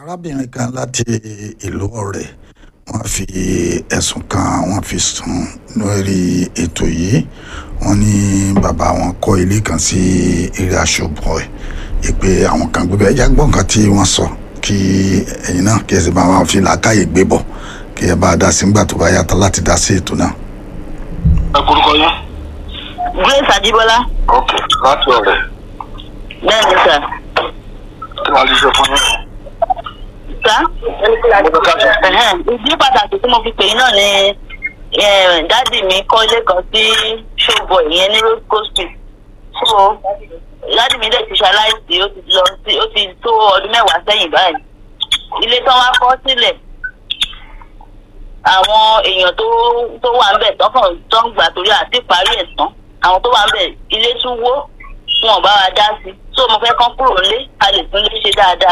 arábìnrin kan láti ìlú ọ̀rẹ́ wọ́n fi ẹ̀sùn kan wọ́n fi sùn lórí ètò yìí wọ́n ní bàbá wọn kọ́ ilé kan sí eré aṣọ́bọ̀ ẹ̀ ìpè àwọn kan gbé bẹ́ẹ̀ jágbọ́n nǹkan tí wọ́n sọ kí ẹ̀yin náà kí ẹ sì máa fi làákàyè gbé bọ̀ kí ẹ bá a dá sí nígbà tó bá yàtọ̀ láti dá sí ètò náà. ẹ kúrúkọ yín. grace ajibola ok láti ọ̀rẹ́ bẹ́ẹ̀ ni sà kí wàá lè ṣe fún yín. sà ẹ̀hẹ́n, ìdí pàtàkì tí mo fi pè yín náà ni eh, dádì mi kọ́ ilé kan sí showboy ìyẹn ní roscoe street so dádì mi dẹ̀ ti ṣaláìsí ó ti lọ sí ó ti tó ọdún mẹ́wàá sẹ́yìn báyìí ilé tán wá kọ́ sílẹ̀ àwọn èèyàn tó tó wà ń bẹ̀ tọkàn tó ń gbà torí àti parí ẹ̀ tán àwọn tó wà ń bẹ̀ ilé tún wó wọn ò bá wa dá sí so mo fẹ́ kán kúrò nílé a lè tún lè ṣe dáadáa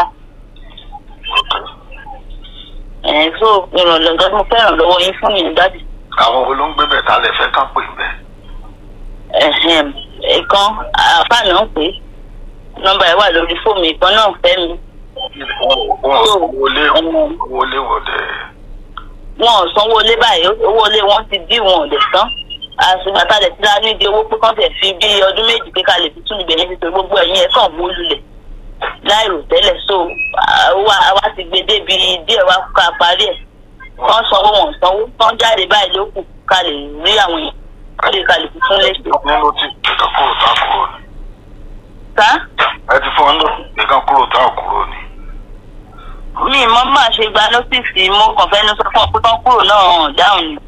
ẹ̀ so ìrànlọ́ nǹkan tí mo fẹ́ ràn lọ́wọ́ yín fún yẹn dádì àwọn wo ló ń gbé bẹ̀ tá a lè fẹ́ kán pè bẹ́ẹ̀. ẹ̀hẹ̀m, ìkan àfààní ń pè é nọ́mbà ẹ̀ wà lórí fóònù ìkan náà fẹ́ mi wọn ò wọlé wọlé wọlé. wọn ò sanwó ilé báyìí owó ilé wọn ti dí wọn ò lè san àṣùgbọ́n àtàlẹ̀ tí a nídìí owó pé kán tẹ̀ fi bí ọdún méjì pé ká lè fi tún ibẹ̀ yẹn fi tó gbogbo ẹ̀yìn ẹ̀ kàn wó lulẹ̀ láìrò tẹ́lẹ̀ so àwa àwa ti gbé débi díẹ̀ wá ká parí ẹ̀ wọ́n sanwó wọn ò sanwó wọ́n jáde báyìí ló kù ká lè rí àwọn èèyàn ká lè ká lè fi tún lé ṣe. ní ló ti nǹkan kúrò tá a kúrò ni. sá ẹ ti fún wọn lọ nǹkan kúrò tá a kúrò ni. mi mọ má ṣe gba nọ́tìsì mo kàn fẹ́ ní sọ fún ọ pé kán kúrò náà hàn dáhùn ni.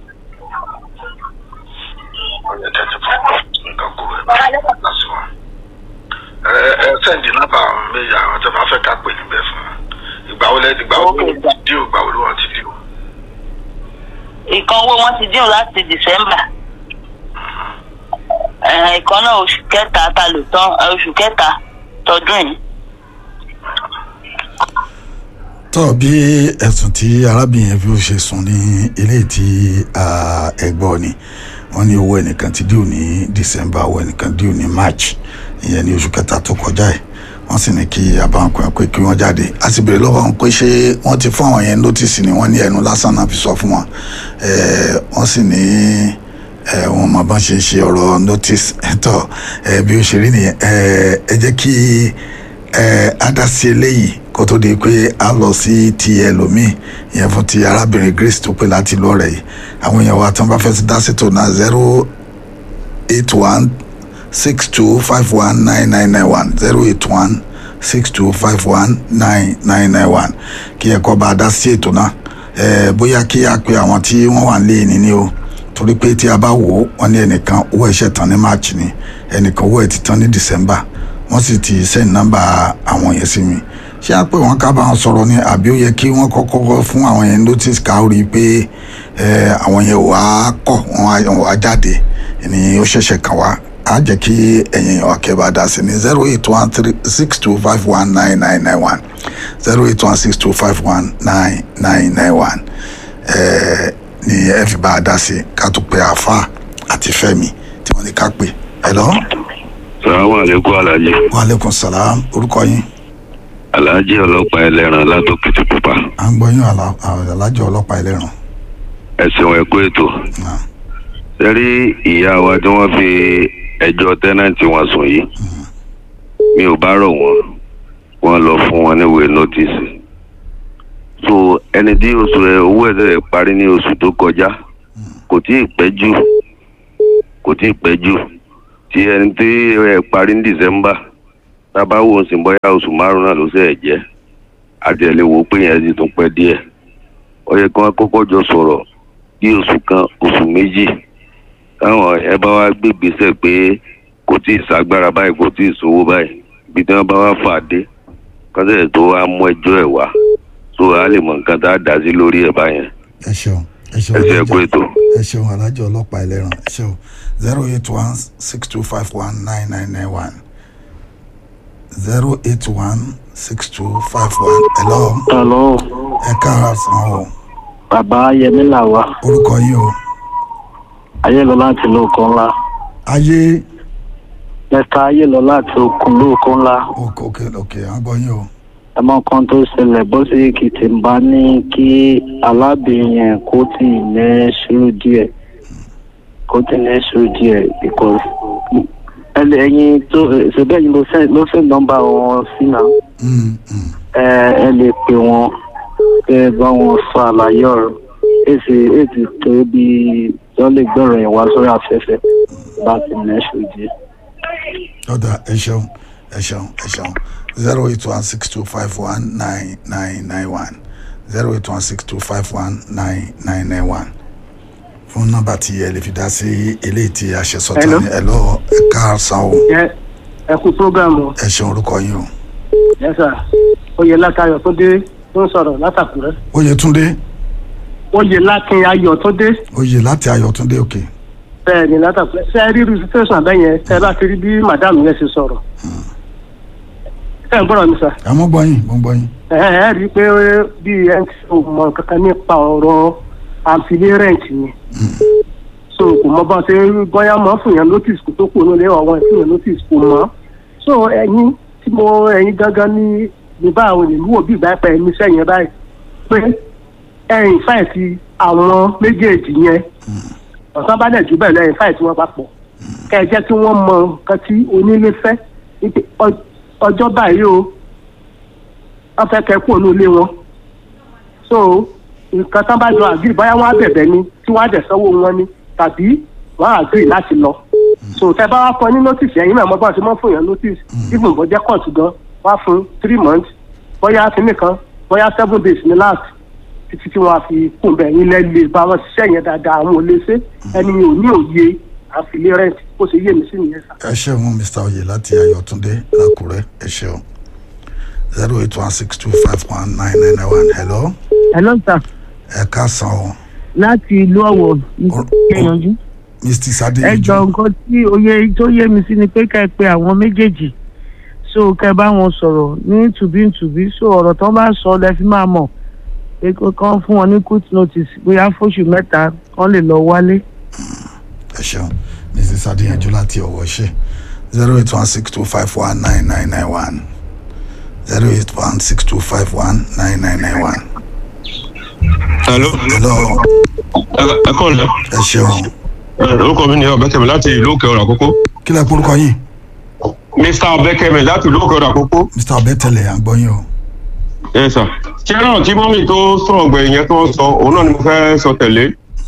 ọ̀yẹ́ tẹ́ ti fún nǹkan kúrò ẹ̀ bá lásì wọn. ẹ ẹ sẹ́ǹdì nọ́mbà méjì àwọn tó bá fẹ́ ká pè níbẹ̀ fún wọn. ìgbà wo lẹ́ ìgbà wo ló Okay, ti dí o ìgbà wo ló wọn ti dí o. ìkan owó wọn ti dín láti december Eh, ìkan náà oṣù kẹta ta lò tán eh, oṣù kẹta tọdún yìí. tọ́ bí ẹ̀sùn tí arábìnrin yẹn fi ó ṣe sùn ní ilé tí ẹgbọ́ ni wọ́n ní owó ẹnìkan ti díò ní december owó ẹnìkan díò ní march ìyẹn ní oṣù kẹta tó kọjá ẹ̀ wọ́n sì ní kí abáǹkọ̀ ẹ̀ pé kí wọ́n jáde a sì béèrè lọ́wọ́ wọn pé ṣé wọ́n ti fún àwọn yẹn notice ni wọ́n ní ẹnu lásán náà fi sọ fún wọn Eh, wọ́n sì ní ẹ wọn máa bá ṣe ṣe ọ̀rọ̀ notice ẹ̀tọ́ ẹ bí ó ṣe rí nìyẹn ẹ ẹ jẹ́ kí ẹ adásí eléyìí kó tó di pé a lọ sí ti ẹlòmíì ìyẹn fún ti arábìnrin grace tó pé láti lọ rẹ̀ yìí àwọn èèyàn wa tí wọ́n bá fẹ́ sí dá sí tó náà zero eight one six two five one nine nine nine one zero eight one six two five one nine nine nine one kí ẹ kọ́ bá a dá sí ètò náà ẹ bóyá kí a pe àwọn tí wọ́n wà nílé ní ní o torí pé tí a bá wò ó wọ́n ní ẹnìkan owó ẹ̀ṣẹ̀ tán ní march ni ẹnìkan owó ẹ̀ ti tán ní december wọ́n sì ti send nọ́mbà àwọn yẹn sí mi ṣé a pé wọ́n ká bá wọn sọ̀rọ̀ ni àbí ó yẹ kí wọ́n kọ́kọ́ fún àwọn yẹn notice ká rí i pé ẹ, àwọn yẹn wà á kọ̀ wọ́n á wọ́n á jáde ni ó ṣẹ̀ṣẹ̀ kàn wá á jẹ́ kí ẹ̀yin ọ̀kẹ́ dá sí ní zero eight one three six two five one nine nine nine one zero eight one six two five one nine nine nine one ni ẹ fi bá a dá sí ká tó pe àáfà àti fẹ́mi tí wọ́n ní ká pè hello sàlámù àlékún alájí wa aleykum salaam orúkọ yín alájí ọlọ́pàá ẹlẹ́ran látòkìtì pupa à ń gbọ́ yín àlà- alájọ ọlọ́pàá ẹlẹ́ràn ẹ̀sìn ẹ̀kú ètò Ah, sẹ́rí ìyá wa tí wọ́n fi ẹjọ́ tẹ́nàntì wọn sùn yìí mi ò bá rọ̀ wọ́n wọ́n lọ fún wọn níwèé nọ́tìsì so ẹni tí oṣù rẹ̀ owó ẹ̀ tẹ̀ parí ní oṣù tó kọjá kò tí ì pẹ́ jù kò tí ì pẹ́ jù tí ẹni tí ẹ̀ parí ní december tábà wò ó sì ń bọ́yá oṣù márùn-ún náà ló ṣe ẹ̀ jẹ́ àti ẹ̀ lè wò ó pé yẹn ti tún pẹ́ díẹ̀ ó yẹ kí wọ́n kọ́kọ́ jọ sọ̀rọ̀ bí oṣù kan oṣù méjì táwọn ẹ bá wá gbé gbèsè pé kò tí ì ságbára báyìí kò tí ì sówó báyìí ibi tí wọ́n bá wá fà dé kọ́sẹ̀ tó wá mú ẹjọ́ ẹ̀ wá tó a lè mọ nǹkan tá a dá sí lórí ẹ̀ báyẹn ẹ ṣeun ẹ ṣeun ẹ ṣe alájọ- ẹ̀kú ètò. ẹ ṣeun alájọ ọlọ́pàá ẹlẹ́ràn ẹ ṣeun zero eight one six two five one nine nine nine one zero eight one six two five one hello Hello, ẹ káàárọ̀ sàn o bàbá Yẹmí làwà. orúkọ yín o Ayélọlá láti lóko ńlá. ayé Mẹ́ta Ayélọlá láti okùn lóko ńlá. òkè òkè òkè à ń gbọ́ yín o ẹmọ kan tó ṣẹlẹ̀ bó ṣe èkìtì ń bá ní kí alábìnrin yẹn kó tì í ní sùúrù díẹ̀ kó tì í ní sùúrù díẹ̀ because ẹlẹ ẹyin tó ṣẹbẹ yìí ló fẹ́ ló fẹ́ nọ́mbà wọn sí náà Mm, mm. ẹ ẹ lè pè wọn kẹ ẹ bá wọn sọ àlàyé ọ̀rọ̀ èsì èsì tó bí wọn lè gbọ́rọ̀ yẹn wá sórí afẹ́fẹ́ láti ní sùúrù díẹ̀. ọ̀dà ẹ ṣeun ẹ ṣeun ẹ ṣeun zero eight one six two five one nine nine nine one zero eight one six two five one nine nine nine one fún nọ́mbà tí ẹ lè fi dá sí eléyìí tí a ṣe sọtọ Hello. ní ẹ lọ ẹ káàsán o ẹ ẹ kú prógámù ẹ ṣeun orúkọ yín o yẹsà oyè lákàyọ tó dé tó ń sọ̀rọ̀ látàkùrẹ́ oyètúndé oyè lákin ayọ̀ tó dé oyè láti ayọ̀túndé òkè bẹ́ẹ̀ ni látàkùrẹ́ ṣe rí irú situation abẹ́yẹn tẹ bá ti rí bí madam yẹn ṣe sọ̀rọ̀ ṣe ń gbọ́dọ̀ mi sà ẹ mọ gbọ́ yín mọ gbọ́ yín ẹ ẹ rí i pé bí ẹ ń tí o mọ kankan nípa ọ̀rọ̀ àǹfilé rent ni so kò mọ bá ṣe bóyá mọ fún yẹn notice kó tó kù nílé ọwọ́ fún yẹn notice kò mọ so ẹ̀yin tí mo ẹ̀yin gangan ní ní bá àwọn ènìyàn wò bí ìgbà pẹ ẹni sẹ́yìn báyìí pé ẹ̀yin fáìtì àwọn méjèèjì yẹn ọ̀sán bá dẹ̀ jù bẹ́ẹ̀ lẹ́yìn fáìtì wọn papọ̀ kẹ́ ẹ jẹ́ kí wọ́n mọ nǹkan tí onílé fẹ́ wípé ọ- ọjọ́ báyìí o wọ́n fẹ́ kẹ́ kú ònú ilé wọn so nǹkan tán bá jọ àgírí báyà wọn á bẹ̀bẹ̀ ni tí wọ́n á dẹ̀ sanwó wọn ni tàbí wọ́n á àgírí láti lọ so tẹ bá wá kọ ní notice ẹ̀yin náà mọ́ bá ti mọ́ fún yẹn notice even bó jẹ́ court gan wá fún three months bóyá kínní kan bóyá seven days ní last títí tí wọ́n á fi kún bẹ́ẹ̀ yín lẹ́lẹ̀ bá wọn ṣiṣẹ́ yẹn dáadáa àwọn ò lè ṣe ẹni ò ní òye àfilé rent bó ṣe yé mi sí nìyẹn sá. ẹ ṣeun mr oyè láti ayọ̀túndé lákùrẹ́ ẹ ṣeun zero eight one six two five one nine nine nine one hello hello sir ẹ káàsán o láti ìlú ọ̀wọ̀ ìgbìyànjú mr ẹ sadeyanju jọ nǹkan tí oyè tó yé mi sí ni pé ká ẹ pe àwọn méjèèjì so kẹ bá wọn sọ̀rọ̀ ní tùbíntùbí so ọ̀rọ̀ tó bá sọ lẹ fi máa mọ̀ pé kó- kán fún wọn ní quick notice bóyá fóṣù mẹ́ta kán lè lọ wálé. ẹ ṣeun mr sadeyanju láti ọwọ́ ṣe zero eight one six two five one nine nine nine one zero eight one six two five one nine nine nine one hello hello ẹ kọ́ ọ̀lẹ́ ẹ ṣeun orúkọ mi ni ọ̀bẹ́kẹ̀mí láti ìlú òkè ọ̀rọ̀ àkókò kí lẹ kórúkọ yín mr ọ̀bẹ́kẹ̀mí láti ìlú òkè ọ̀rọ̀ àkókò mr abẹ́tẹ̀lẹ̀ à ń gbọ́ yín o ẹ sà ṣé náà tí mọ́mì tó sọ̀rọ̀ gbẹ̀yìn yẹn tó ń sọ òun náà ni mo fẹ́ sọ tẹ̀lé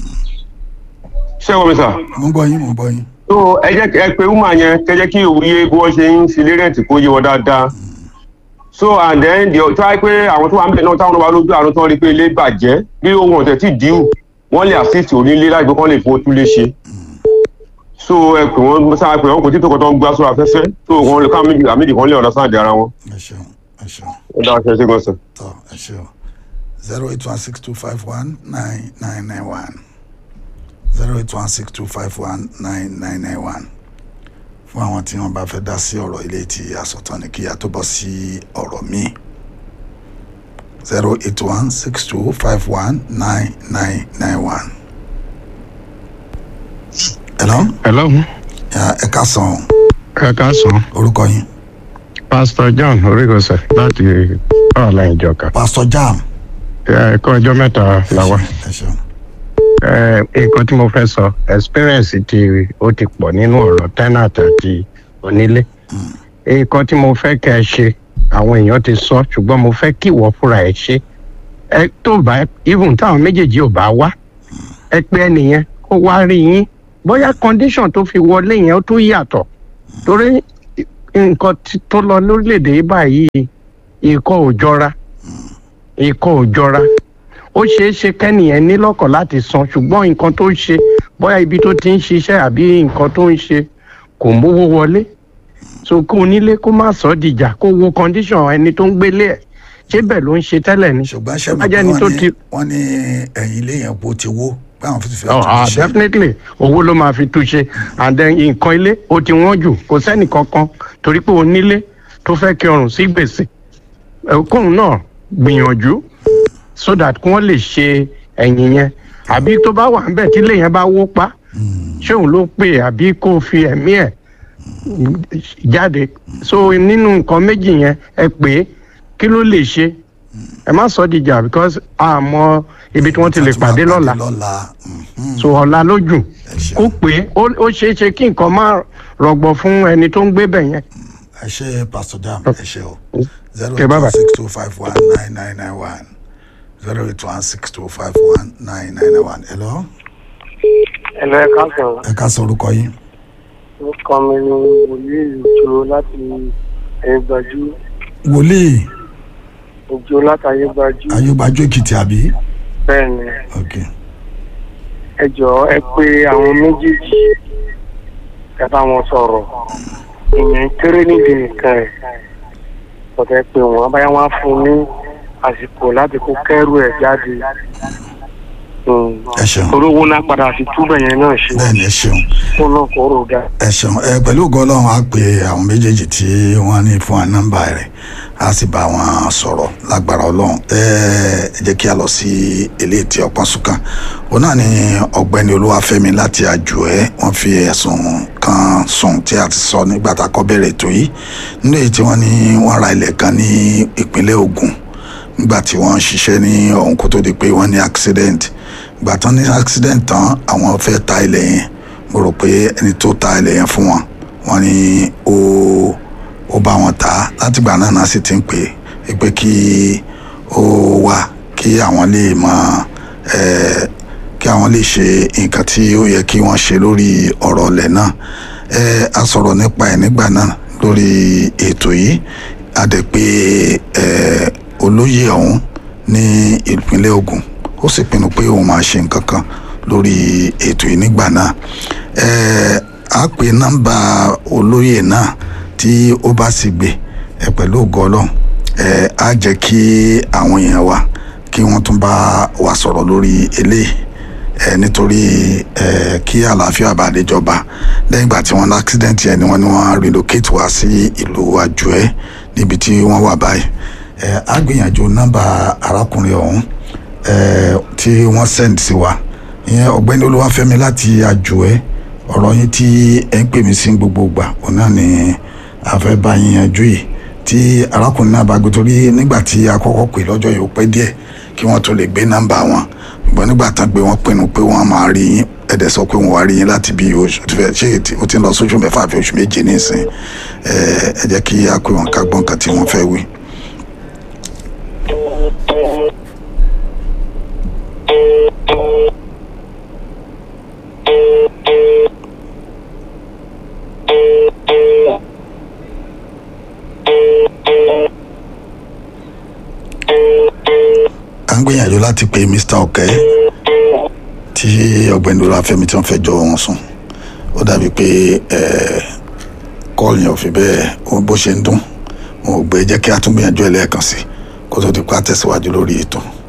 ṣé wọ́n mi sà mo ń gbọ́ yín mo ń gbọ́ yín tó ẹ jẹ́ ẹ pé wúmà yẹn kẹ jẹ́ kí òun yé bí wọ́n ṣe ń filé rẹ̀ǹtì kó yé wọn dáadáa so and then the tó wáyé pé àwọn tó wà ń bẹ̀ náà táwọn ọba lójú àrùn tó ń rí pé ilé bàjẹ́ bí ohun ọ̀tẹ̀ tí díù wọ́n lè assist onílé láì pé kán lè fowó tún lé ṣe so ẹ pè wọ́n sáà pé wọ́n kò tí tó kọ́ tó ń gbá sórí afẹ́fẹ́ so wọ́n lè ká méjì àméjì kan lè ọ̀nà sáà di ara wọn. ẹ ṣeun ẹ ṣeun ó dáa ṣe é ṣe gan sir. tọ ẹ ṣeun zero eight one six two five one nine nine nine one zero eight one six two five one nine nine nine one fún àwọn tí wọn bá fẹ́ dá sí ọ̀rọ̀ ilé tí asọ̀tàn ní kí a tó bọ́ sí ọ̀rọ̀ míì zero eight one six two five one nine nine nine one. hello hello Ya, ẹ ká sàn ẹ káàsán orúkọ yín pastor john orígọsẹ láti ọ̀la ìjọka pastor jam ẹ̀kọ́ ọjọ́ mẹ́ta la wá ẹ ṣeun Eh, nǹkan tí mo fẹ́ sọ experience ti ó ti pọ̀ nínú ọ̀rọ̀ tenant àti onílé nǹkan tí mo fẹ́ kẹ́ ẹ ṣe àwọn èèyàn ti sọ ṣùgbọ́n mo fẹ́ kí ìwọ fúnra ẹ ṣe ẹ tó bá even táwọn méjèèjì ò bá wá ẹ pé ẹnìyẹn kó wá rí yín bóyá condition tó fi wọlé yẹn ó tó yàtọ̀ torí nǹkan tí- tó lọ lórílẹ̀‐èdè yìí báyìí ikọ̀ ò jọra ikọ̀ ò jọra ó ṣeé ṣe kẹ́nìyẹn ní lọ́kàn láti san ṣùgbọ́n nǹkan tó ń ṣe bóyá ibi tó ti ń ṣiṣẹ́ àbí nǹkan tó ń ṣe kò mówó wọlé so kó onílé kó má sọ ọ́ dìjà kó wo condition ẹni tó ń gbélé ẹ̀ ṣé bẹ́ẹ̀ ló ń ṣe tẹ́lẹ̀ ni ṣùgbọ́n ṣe Tó bá mọ̀ jẹ́ pé ẹni tó wọ́n ní ti- wọ́n ní ẹ̀yìn ilé yẹn bó ti wó pé àwọn fífi Oh, ah, ṣe. definitely owó ló máa fi túnṣe and then nǹkan ilé ó ti wọ́n jù kò sẹ́nì kankan torí pé onílé tó fẹ́ kí ọrùn sí gbèsè Eh, kóun náà gbìyànjú so that kí wọ́n lè ṣe ẹ̀yìn yẹn àbí tó bá wà níbẹ̀ tí ilé yẹn bá wó pa ṣé òun ló pè é àbí kó fi ẹ̀mí ẹ̀ jáde so nínú nǹkan méjì yẹn ẹ pè é kí ló lè ṣe ẹ má sọ dìjà because a mọ ibi tí wọ́n ti lè pàdé lọ́la lọ́la so ọ̀la lójú kó pé ó ó ṣeé ṣe kí nǹkan má rọgbọ fún ẹni tó ń gbé bẹ̀ yẹn. ẹ ṣe pastor jam ẹ ṣe o zero Okay, eight bye-bye. one six two five one nine nine nine one zero eight one six two five one nine nine nine one hello ẹ̀lọ́ ẹ káàsán ẹ ká sọ orúkọ yín orúkọ mi ni wòlíì òjò láti ayégbájú wòlíì òjò láti ayégbájú ayégbájú èkìtì àbí bẹ́ẹ̀ ni ok ẹ jọ̀ọ́ ẹ pé àwọn méjèèjì ẹ bá wọn sọ̀rọ̀ ìyẹn kéré nídìí nìkan ẹ̀ ọ̀tẹ̀ pé wọ́n báyà wọ́n á fún un ní àsìkò láti kó kẹ́rù ẹ̀ jáde ẹ ṣeun torí owó náà padà fi túbẹ̀ yẹn náà ṣe bẹ́ẹ̀ ni ẹ ṣeun kó náà kó rò dáa. ẹ ṣeun ẹ pẹ̀lú ògo ọlọ́run á pe àwọn méjèèjì tí wọ́n ní fún wa nọ́mbà rẹ̀ á sì bá wọn sọ̀rọ̀ lágbára ọlọ́run ẹ ẹ jẹ́ kí a lọ sí eléyìí tí ọpọ́n sùkàn òun náà ni ọ̀gbẹ́ni olúwàfẹ́mi láti àjò ẹ wọ́n fi ẹ̀sùn kan sùn tí a ti sọ nígbà tá a kọ́ bẹ̀rẹ̀ ètò yìí nínú èyí tí wọ́n ní wọ́n ra ilẹ̀ kan ní ìpínlẹ̀ Ògùn nígbà tí wọ́n ń ṣiṣẹ́ ní ọ̀hún kó tó di pé wọ́n ní accident ìgbà tán ní accident tán àwọn fẹ́ ta ilẹ̀ yẹn mo rò pé ẹni tó ta ilẹ̀ yẹn fún wọn wọ́n ní ó ó bá wọn tà á látìgbà náà náà sì ti ń pè é pé kí ó wá kí àwọn lè mọ ẹ kí àwọn lè ṣe nǹkan tí ó yẹ kí wọ́n ṣe lórí ọ̀rọ̀ ilẹ̀ náà ẹ a sọ̀rọ̀ nípa ẹ̀ nígbà náà lórí ètò yìí a dẹ̀ pé ẹ olóyè ọ̀hún ní ìpínlẹ̀ Ògùn ó sì pinnu pé òun máa ṣe nǹkan kan lórí ètò yìí nígbà náà ẹ á pè nọ́mbà olóyè náà tí ó bá sì gbé ẹ pẹ̀lú ògo Ọlọ́run ẹ á jẹ́ kí àwọn èèyàn wa kí wọ́n tún bá wa sọ̀rọ̀ lórí eléyìí ẹ nítorí ẹ kí àlàáfíà bá lè jọba lẹ́yìn ìgbà tí wọ́n ní accident yẹn ni wọ́n ní wọ́n relocate wá sí ìlú àjùẹ́ níbi tí wọ́n wà báyìí ẹ á gbìyànjú nọ́mbà arákùnrin ọ̀hún ẹ tí wọ́n send sí wa ìyẹn ọ̀gbẹ́ni olúwàfẹ́mi láti àjùẹ́ ọ̀rọ̀ yín tí ẹ ń pè mí sí gbogbo ìgbà òun náà ni a fẹ́ bá yín yanjú yìí tí arákùnrin náà bá gbé torí nígbà tí a kọ́kọ́ pè lọ́jọ́ yìí ó pẹ́ díẹ̀ kí wọ́n tó lè gbé nọ́mbà wọn ṣùgbọ́n nígbà tán gbé wọn pinnu pé wọ́n máa rí yín ẹ̀dẹ̀ sọ pé wọ́n wá rí yín láti bí oṣù tó fẹ́ ṣé ètí ó ti ń lọ sóṣù mẹ́fà àfi oṣù méje nísìn ẹ ẹ jẹ́ kí a pè wọ́n ká gbọ́ nǹkan tí wọ́n fẹ́ wí. à ń gbìyànjú láti pe Mr. Ọ̀kẹ́ tí ọ̀gbẹ́ni olúwàfẹ́mi tí wọ́n fẹ́ jọ wọn sùn ó dàbí pé kọ́ọ̀lù yẹn ò fi bẹ́ẹ̀ ó bó ṣe ń dún wọn ò gbé jẹ́ kí a tún gbìyànjú ẹ̀ lẹ́ẹ̀kan sí kó tó di pa tẹ̀síwájú lórí ètò.